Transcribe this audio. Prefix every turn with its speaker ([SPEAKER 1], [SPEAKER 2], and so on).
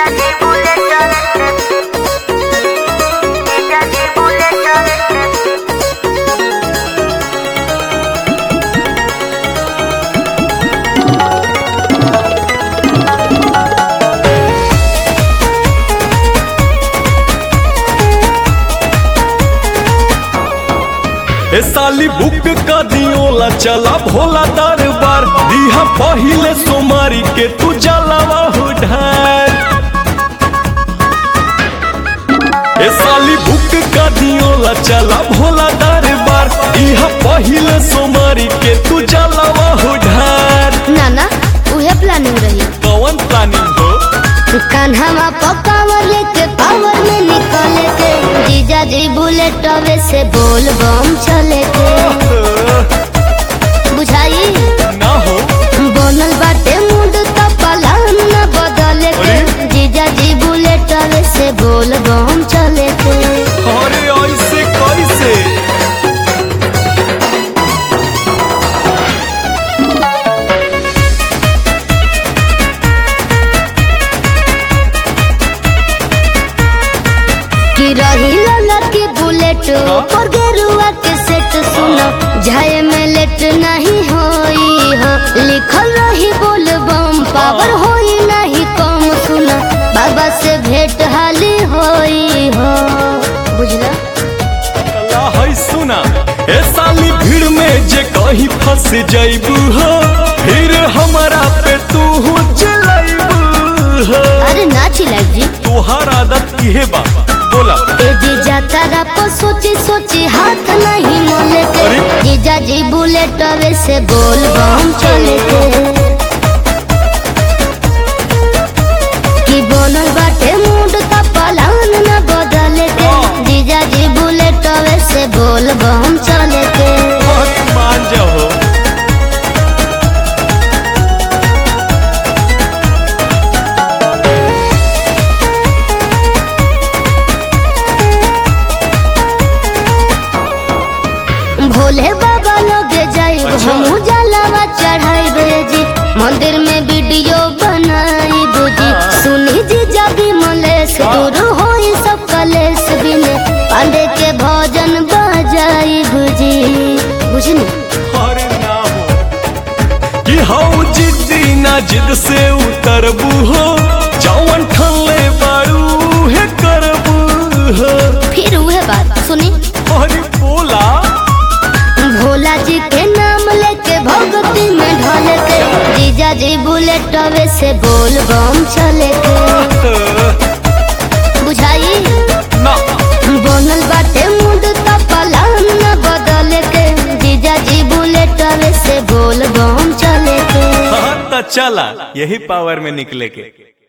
[SPEAKER 1] ए साली बुक का दियोला चला भोला दरबार दिहा पहिले सोमारी के तू जलावा हो ढार ए साली बुक का दियोला चला भोला दरबार दिहा पहिले सोमारी के तू जलावा हो ढार
[SPEAKER 2] ना ना उहे प्लानिंग रही
[SPEAKER 1] कौन प्लानिंग हो
[SPEAKER 2] कान्हा पकावर लेके पावर में निकले के जीजा जी बुलेट अवे से बोल बम चले के बुझाई
[SPEAKER 1] ना हो
[SPEAKER 2] बनल बाटे मूड तो पलान न बदले के
[SPEAKER 1] अरे?
[SPEAKER 2] जीजा जी बुलेट अवे से बोल बम चले के
[SPEAKER 1] अरे ऐसे कैसे
[SPEAKER 2] कि रही ललकी बुलेट पर गेरुआ के सेट सुनो जाए में लेट नहीं होई हो लिखल रही बोल बम पावर होई नहीं कम सुनो बाबा से भेंट हाली होई हो बुझला
[SPEAKER 1] कला है सुना ए साली भीड़ में जे कहीं फंस जाइबू हो फिर हमारा पे तू चलाइबू हो
[SPEAKER 2] अरे ना चिल्लाई जी
[SPEAKER 1] तुहार आदत इहे बा बोला
[SPEAKER 2] ए जीजा तारा पर सोची सोची हाथ नहीं मोले के
[SPEAKER 1] अरे?
[SPEAKER 2] जीजा जी बुलेट अवे से बोल बम चले के कि बनल बाटे मूड का पलान न बदले के
[SPEAKER 1] हाँ।
[SPEAKER 2] जीजा जी बुलेट अवे से बोल बम चले के
[SPEAKER 1] बहुत मान जाओ
[SPEAKER 2] भोले बाबा लगे जाए
[SPEAKER 1] अच्छा।
[SPEAKER 2] हम जलावा चढ़ाई जी मंदिर में वीडियो बनाई बुजी
[SPEAKER 1] हाँ।
[SPEAKER 2] सुनी जी जबी मलेश
[SPEAKER 1] हाँ।
[SPEAKER 2] दूर होई सब कलेश बिने पांडे के भजन बजाई बुजी बुझनी
[SPEAKER 1] अरे ना हो कि हाउ जिद्दी ना जिद से उतरबू हो जौन ठल्ले बारू है करबू हो
[SPEAKER 2] फिर वह बात सुनी
[SPEAKER 1] अरे बोला
[SPEAKER 2] भोला जी के नाम लेके भगती में ढल के जीजा जी बुलेट अवे से बोल बम चले के बुझाई
[SPEAKER 1] ना
[SPEAKER 2] बनल बाटे मूड तो पलान न बदले के जीजा जी बुलेट अवे से बोल बम चले के
[SPEAKER 1] हाँ तो चला यही पावर में निकले के